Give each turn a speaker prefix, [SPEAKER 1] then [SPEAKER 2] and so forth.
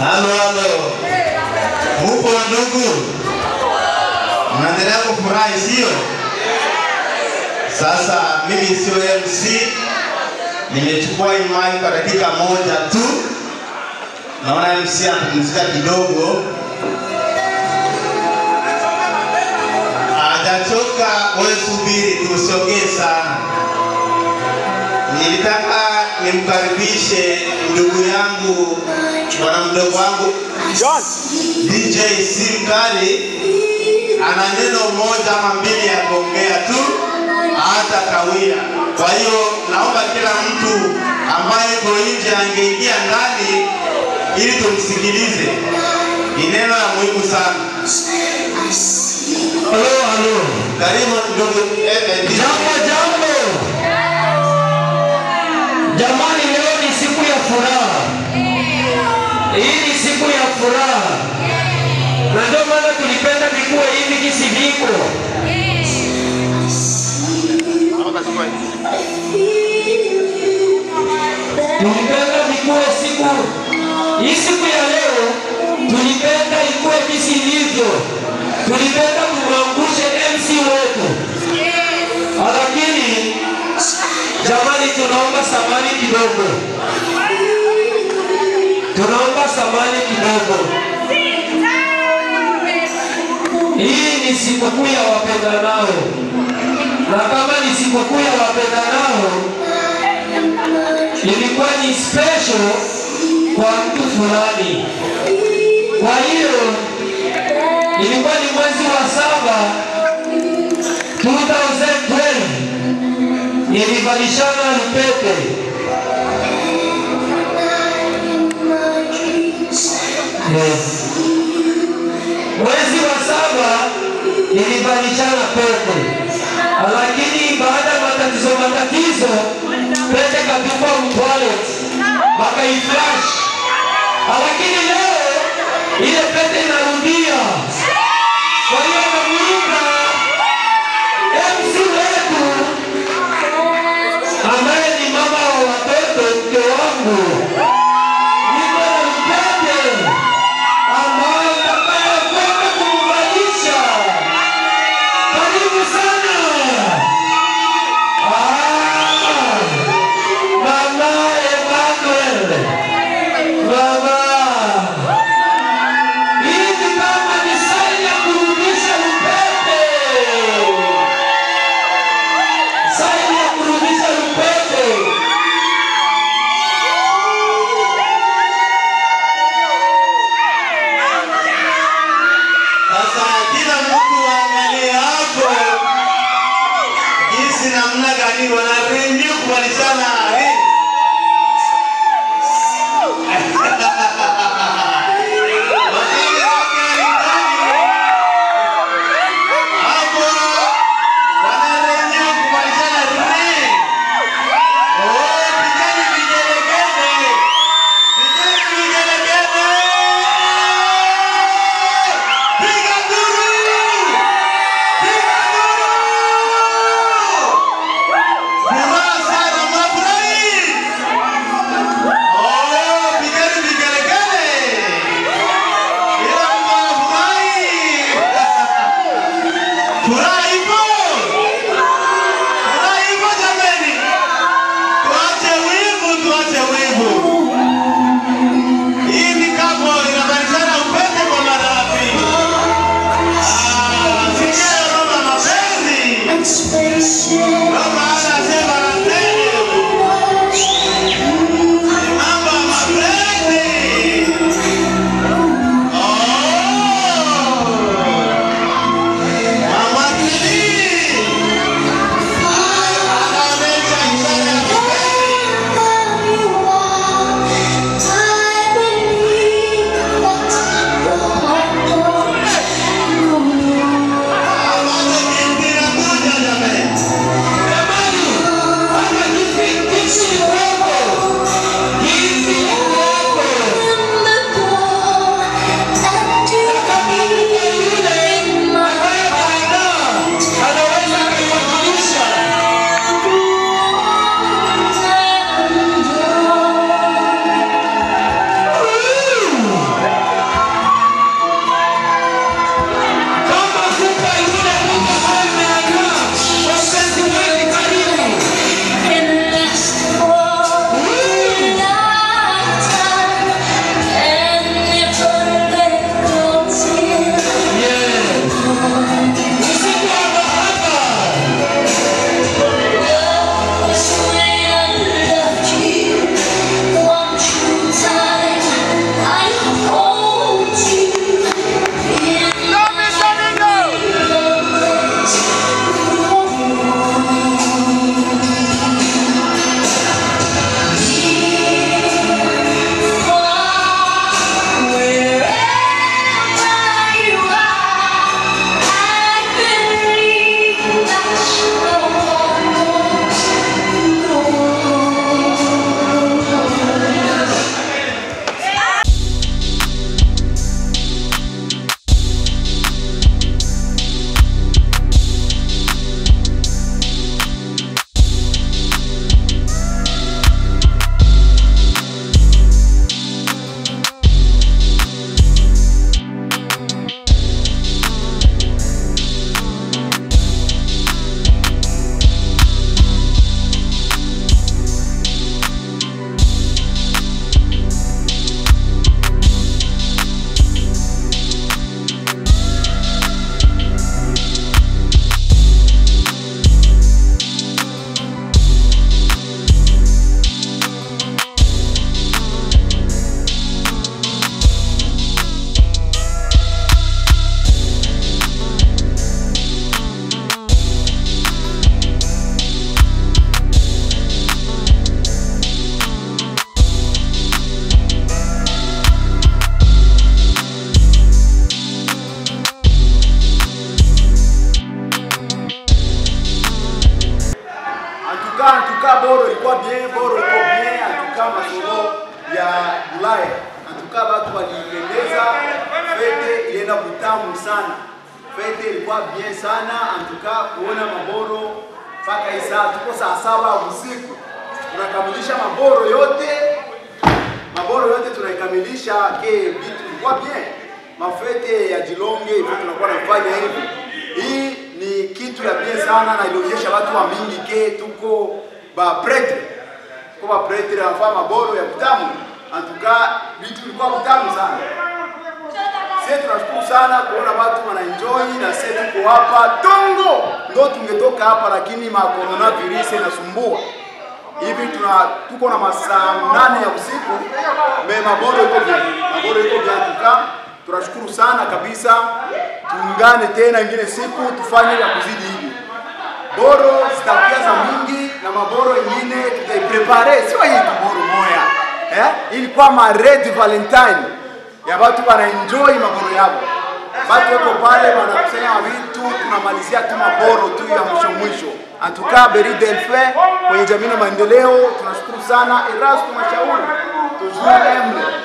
[SPEAKER 1] Halo, halo. Mupo ndugu? Mnaendelea kufurahi sio? Sasa mimi sio MC, nimechukua hii mic kwa dakika moja tu. Naona MC anapumzika kidogo. Hajachoka, wewe subiri tu, usiongee sana. Nilitaka nimkaribishe ndugu yangu bwana mdogo wangu
[SPEAKER 2] John.
[SPEAKER 1] DJ Simkali ana neno moja ama mbili ya kuongea tu, hata kawia. Kwa hiyo naomba kila mtu ambaye yuko nje angeingia ndani ili tumsikilize. Ni neno la muhimu sana.
[SPEAKER 3] Halo, halo.
[SPEAKER 1] Karibu ndugu eh, eh, DJ.
[SPEAKER 3] Jambo, jambo. Jamani, leo ni siku ya furaha. Hii ni siku ya furaha, na ndio maana tulipenda vikuwe hivi kisi viko. Tulipenda vikuwe siku hii, siku ya leo tulipenda ikuwe kisi ilivyo. Tulipenda tumwangushe MC wetu, lakini jamani, tunaomba samani kidogo, tunaomba samani kidogo. Hii ni sikukuu ya wapendanao, na kama ni sikukuu ya wapendanao, ilikuwa ni special kwa mtu fulani. Kwa hiyo ilikuwa ni mwezi wa saba 2012 nilivalishana lupete yes. Mwezi wa saba nilivalishana pete, lakini baada ya matatizo matatizo, pete katupwa mtoilet wakaiflash, lakini leo ile pete inarudia. Kwa hiyo namuunga MC wetu ambaye ni mama wa watoto, mke wangu, niko na mpete ambayo utakayokwenda kumvalisha. Karibu sana Ah, mama Emmanuel, mama hivi kama ni saini ya kurudisha upete, saini ya kurudisha upete.
[SPEAKER 1] Sasa kila mtu angalie hapo jinsi namna gani wanarengi kubalishana eh. Waziri wake alikali. Hapo wanarengi kubalishana ring. Oh, pigani vigelegele. Pigani vigelegele. Piga nduru! Piga nduru! Furaha sana, mnafurahi?
[SPEAKER 2] antukaa watu waliipendeza, fete ilienda kutamu sana, fete ilikuwa bien sana, antukaa kuona maboro mpaka hii saa tuko saa saba usiku tunakamilisha maboro yote, maboro yote tunaikamilisha, ke vitu vilikuwa bien, mafete ya Jilonge hivyo tunakuwa nafanya hivi. Hii ni kitu ya bien sana na ilionyesha watu wa mingi ke tuko ba pretre kwa pretre anafanya maboro ya kutamu, antuka vitu vilikuwa kutamu sana. Sisi tunashukuru sana kuona watu wanaenjoy na sisi tuko hapa Tongo, ndo tungetoka hapa lakini ma coronavirus inasumbua hivi tuna tuko na masaa nane ya usiku me maboro iko vya maboro iko vya tuka. Tunashukuru sana kabisa, tuungane tena ingine siku tufanye ya kuzidi hivi. Boro zitakuja za mingi na maboro ingine tutaiprepare, sio hii tu boro moya eh, ilikuwa ma red valentine ya watu wana enjoy maboro yao, watu wako pale wanakusanya vitu, tunamalizia tu maboro tu ya mwisho mwisho. Antukaa Beri Delphin kwenye jamii na maendeleo, tunashukuru sana Erasto Mashauri tuzuri emle